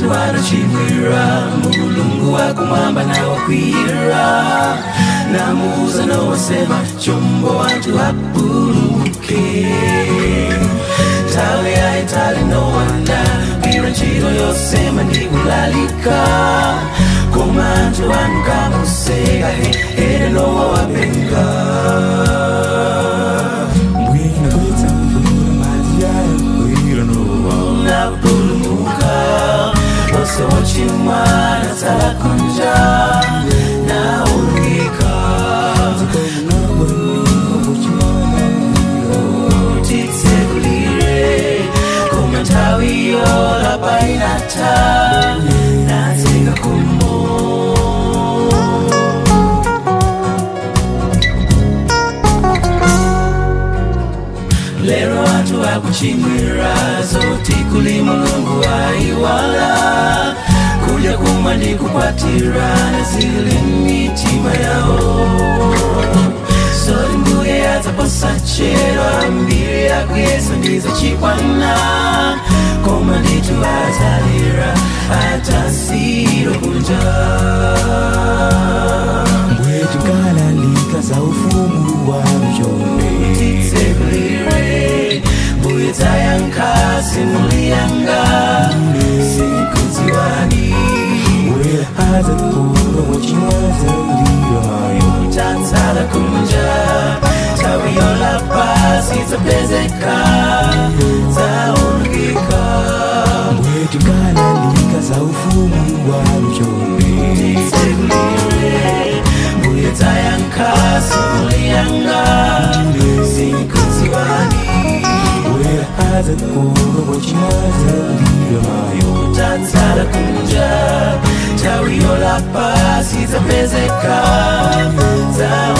anthu anachimwira mulungu wakumwamba nawakwiyira namuuza nowasema chombo anthu apulumuke nthawi yayitali nowana gwira ntchito yosema ndi kulalika koma anthu anu kamuseka ere nowa wapenga Mwina kwetsa mvula madzi yayo gwira nowa napulumuka wose wochimwa natsala kunja naulukika titsekulire koma nthawi yolapa inatha natseka kumo lero anthu akuchimwira zoti kuli mulungu ayiwala kudya kumwa ndi kukwatira zili mitima yawo zoti mbuye yadzaposa chero ambiri yakuyesa ndizacikwana koma nditu azalira atasiro kunja mbwetu kalalika za ufumu wa mjombe titsekulire mbuye dzayankasi muliyanga sikudziwani wera aza kuro wachimwaza ndiro mayo tatsala kunja nthawi yolapa sidzapezeka zaulukika mbwetu kalalika za ufumu wa mjombe titsekulire mbuye dzayankasi muliyanga sikudziwani wera aza kuro wachimwaza ndiro mayo tatsala kunja nthawi yolapa sidzapezeka zaulukika